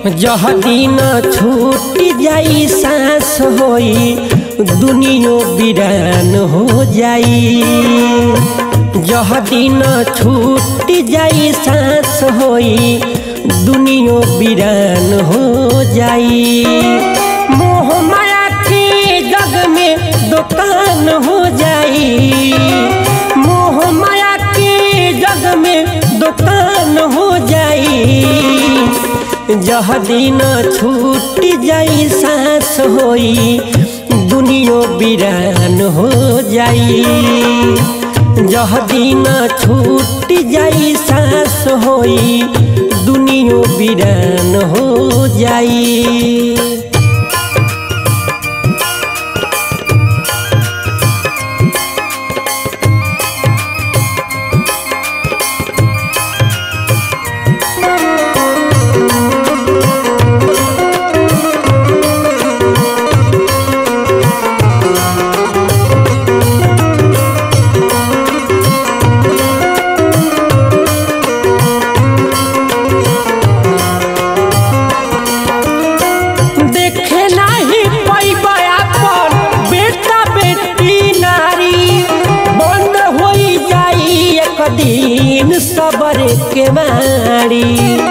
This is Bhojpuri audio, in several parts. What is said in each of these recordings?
जह दिन छूट जाई सांस होई दुनियो बिरान हो जाई जह दिन छूट जाई सांस होई दुनियो बिरान हो जाई मोह माया के जग में दुकान हो जाई मोह माया के जग में दुकान हो जाई जह दिन छूट जाई सांस होई दुनियो बिरान हो जाई जह दिन छूट जाई सांस होई दुनियो बिरान हो जाई देखे नाही पैबा अपन बेटा बेटी नारी बंद होई जाई एक दिन सबर के मारी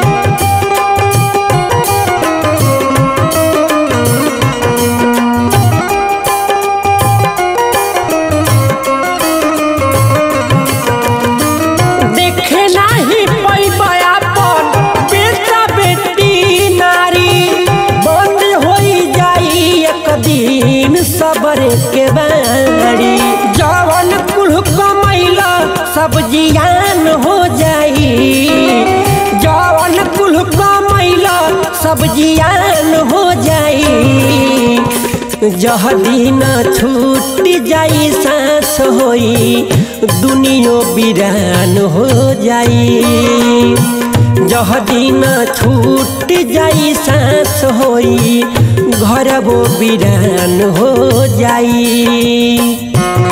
देखे नाही पैबा अपन बेटा बेटी नारी बंद होई जाई एक दिन सबर के बारी जवन कुल कमैला सब जियान हो जाई जवन कुल कमैला सब जियान हो जाई जह दिन छूट जाई सांस होई दुनियो बिरान हो जाई जह दिन छूट जाई सांस होई घर वो बिरान हो जाई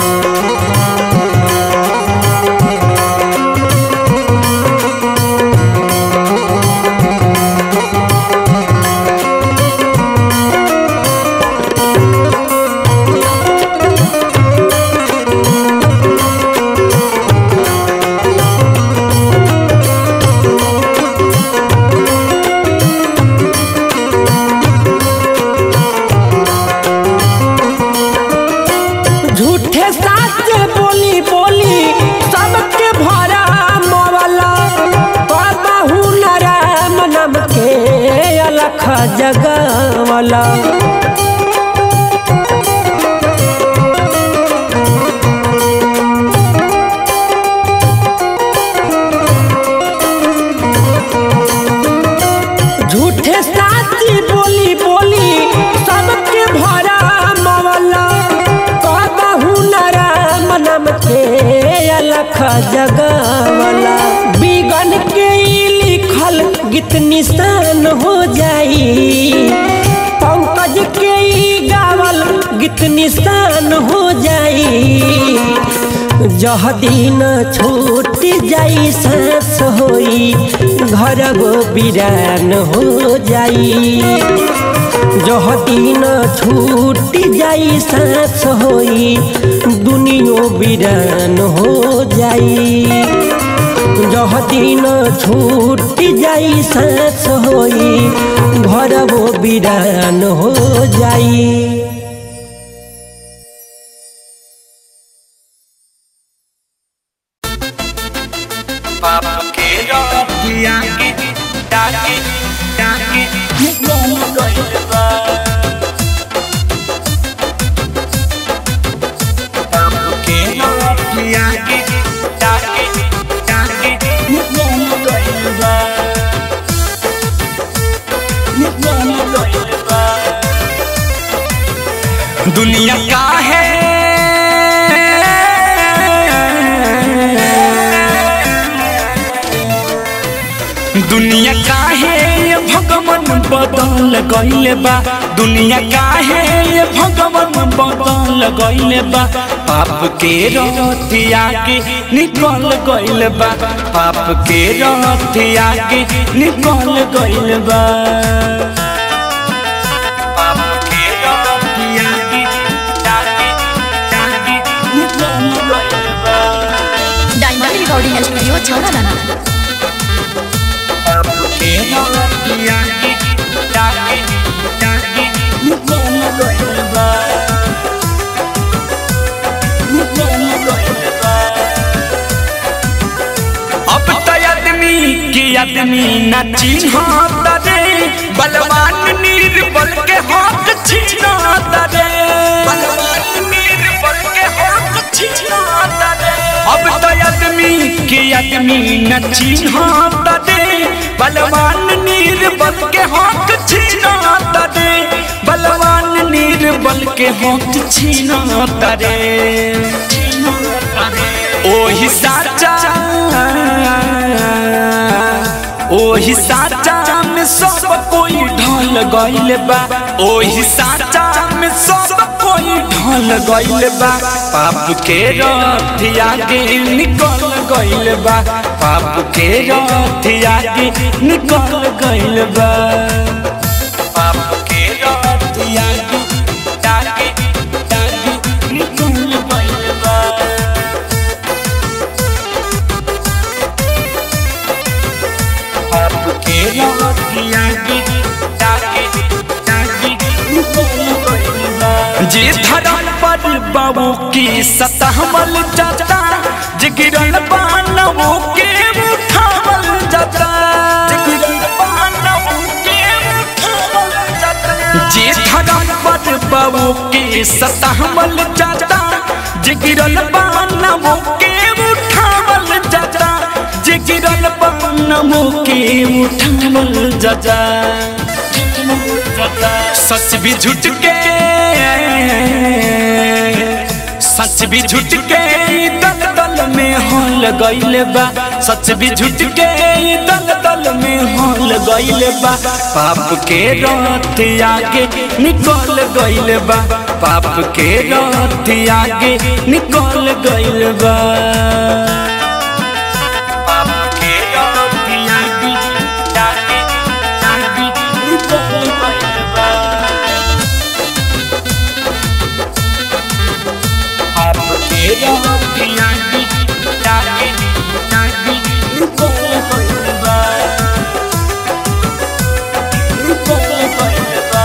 झूठे साच बोली बोली सबके भरा मवला बाबू नारायण नाम के अलख जगवला झूठे साची बोली बोली सबके भरा मवला कहू नारायण नाम के अलख जगवला बिगन के ई लिखल गीत निशान हो जाई पंकज के ई गावल गीत निशान हो जाई जह दिन छूट जाई सांस होई घर गो बिरान हो जाई जह दिन छूट जाई सांस होई दुनियो बिरान हो जाई जह दिन छूट जाई सांस होई घर वो बिरान हो जाई बाबा के रतिया के डाके डाके निकल गइल बा बाबा के रतिया के डाके डाके निकल गइल बा निकल गइल बा दुनिया का है दुनिया काहे ये भगवान बदल गइले बा दुनिया काहे ये भगवान बदल गइले बा पाप के रतिया के निकल गइल बा पाप के रतिया के निकल गइल बा पाप के रतिया के जाके जाके निकल गइल बा डायमंड रिकॉर्डिंग स्टूडियो छौड़ा दाना पाप के रतिया के जाके जाके निकल गइल बा निकल गइल बा अब तो आदमी के आदमी न चिन्हत रे बलवान निर्बल के हाथ छीनत रे बलवान निर्बल के हाथ छीनत रे अब तो आदमी के आदमी न चिन्हत रे बलवान निर्बल के हाथ छीनत रे बलवान निर्बल के हाथ छीनत रे ओही साचा ओही साचा में सब कोई ढल गइल बा ओही साचा में सब कोई ढल गइल बा पाप के रथिया के निकल गइल बा पाप के रथिया के निकल गइल बा पाप के रथिया के जाके जाके निकल गइल बा आपके रतिया की जाके जाके जे धरम पर बाबू की सतहमल जाता जिगिरल बानवों के उठावल जाता जिगिरल बानवों के उठावल जाता जे धरम पर बाबू की सतहमल जाता जिगिरल बानवों के उठावल जाता जिगिरल बानवों के उठावल जाता सच भी झूठ के सच भी झूठ के दल दल में हल गइल बा सच भी झूठ के दल दल में हल गइल बा पाप के रथ आगे निकल गइल बा पाप के रथ आगे निकल गइल बा पाप के रथ आगे जाके जाके निकल गइल बा आपके रतिया की जाके जाके निकल गइल बा निकल गइल बा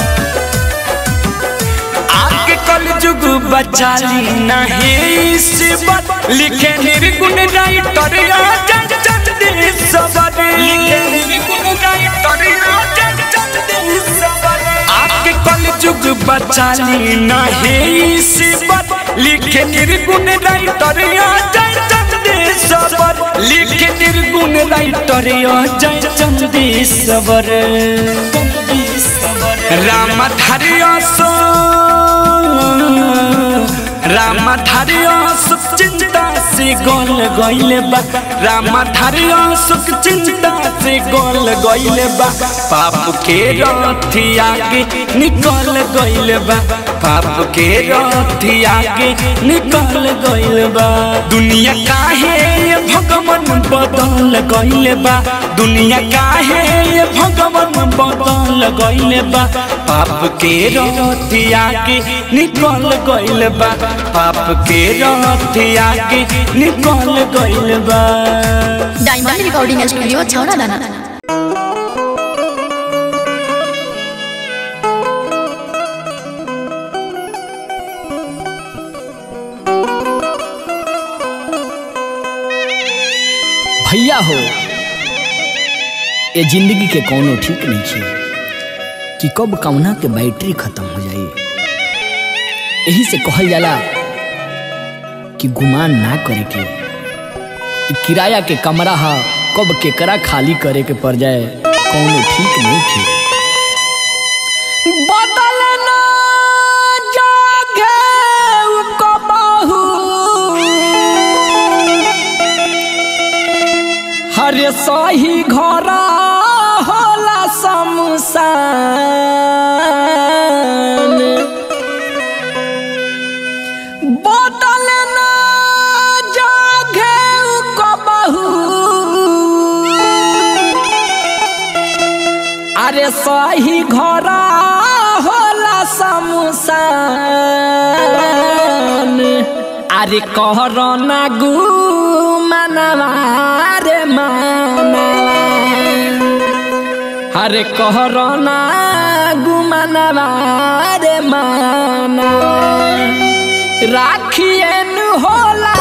आके कल जुग बचाली नहीं सिबत लिखे निर्गुण राइटर राजा चंद सबर लिखे निर्गुण राइटर राजा चंद सबर आके कल जुग बचाली नहीं सिबत लिखे निर्गुण राइटर राजा चंद सबर लिखे निर्गुण राइटर जय चंद सबर राम धरिया सो राम धरिया सुख चिंता से गोल गइले बा राम धरिया सुख चिंता से गोल गइले बा पाप के रथी आगे निकल गइले बा पाप के रथी आगे निकल गइले बा दुनिया काहे ये भगवान बदल गइले बा दुनिया काहे ये भगवान बदल गइले बा पाप के रथी आगे निकल गइले बा पाप के रथी आगे निकल गइले बा डायमंड रिकॉर्डिंग स्टूडियो छौड़ा दाना भैया हो ये जिंदगी के कोनो ठीक नहीं छे कि कब कौना के बैटरी खत्म हो जाई यही से कहल जाला कि गुमान ना करे के ई किराया के कमरा हा कब केकरा खाली करे के पड़ जाए कोनो ठीक नहीं छे बदलना जागे कबहू हरे सही घर होला शमशान बदलना अरे सही घर होला समुसान अरे कहर ना गु मनवा रे मानवा अरे कहर ना गु मनवा रे मानवा राखियन होला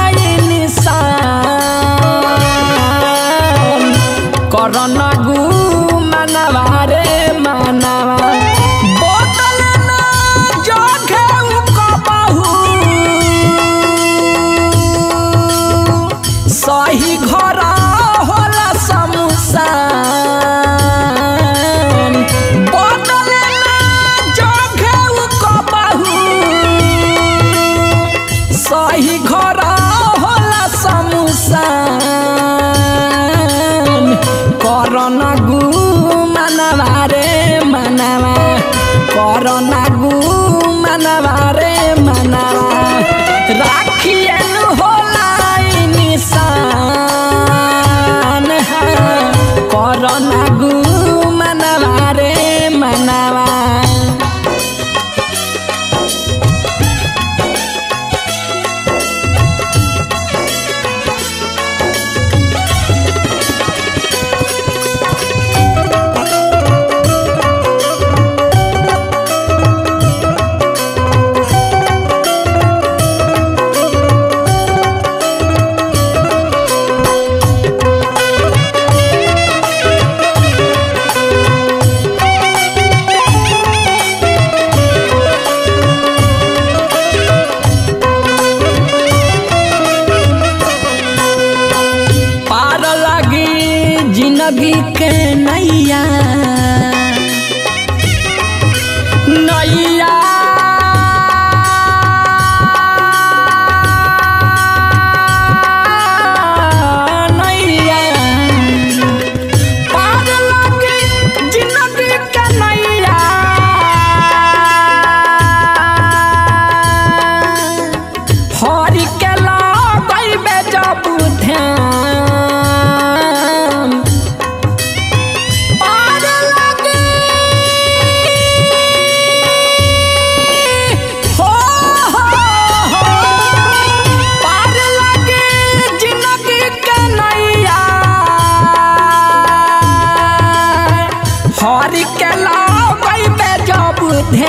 इंसान करन गु मनवा रे मनवा बोतल ना जगे कबहू सही घर होला समुसान बोतल ना जगे कबहू सही घर होला समुसान करन गु मनवा रे मनवा करन गु मनवा रे मनवा राखियन होला निशान करन गु मनवा रे मनवा पार लगी जिंदगी के नैया नैया नैया पार लगी जिंदगी के नैया हरि के लगैबे जब ध्यान पार लगे हो हो हो पार लगे जिंदगी के नैया हरि के लगैबे जब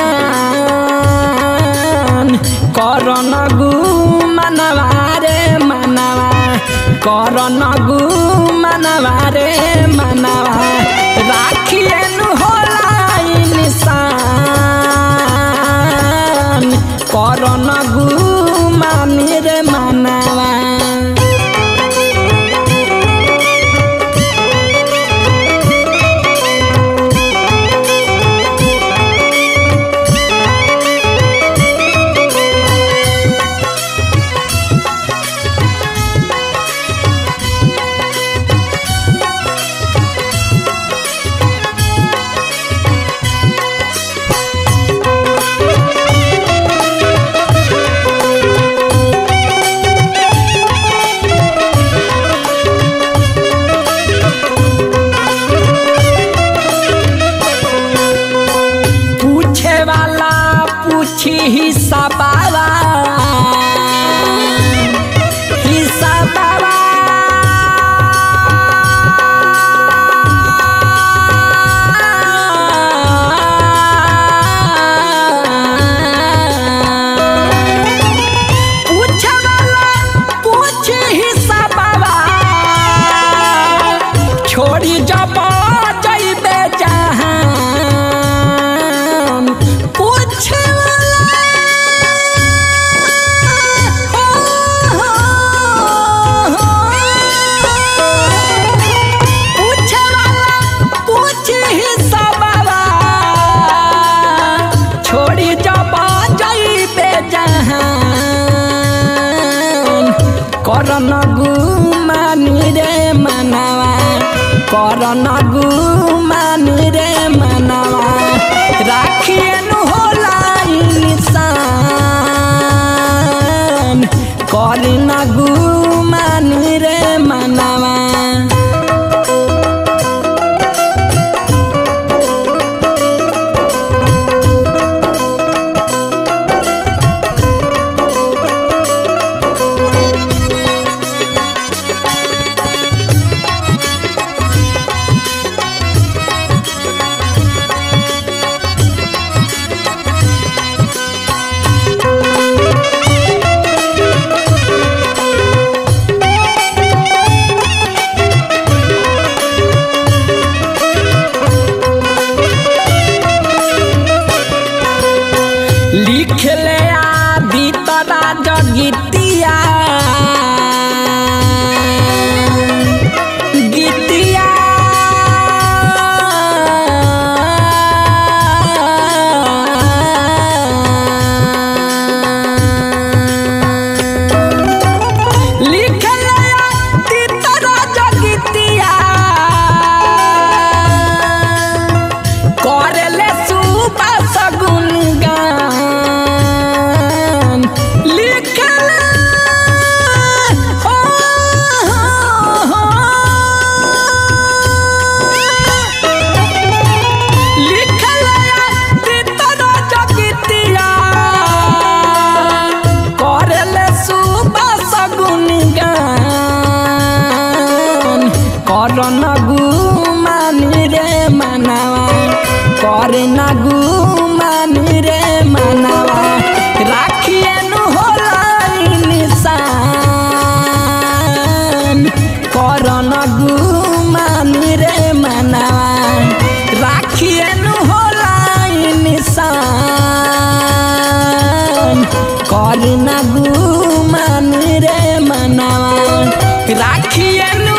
ध्यान करन गु मनवा रे मनवा करन गु मनवा रे मनवा राखियन होला इंसान करन गु मानी रे मनवा पूछे वाला पूछी हिसाबावा हिसाबावा पूछे वाला पूछी हिसाबावा छोड़ी जब जइबे जहान पूछ छोड़ी जब जइबे जहान करन गुमानी रे मनवा करन गुमानी रे मनवा राखियन होला इंसान करन गुमानी रे मनवा ना गुमान रे मनवा राखिए नु होला निशान कर ना गुमान रे मनवा राखिए नु होला निशान कर ना गुमान रे मनवा राखिए नु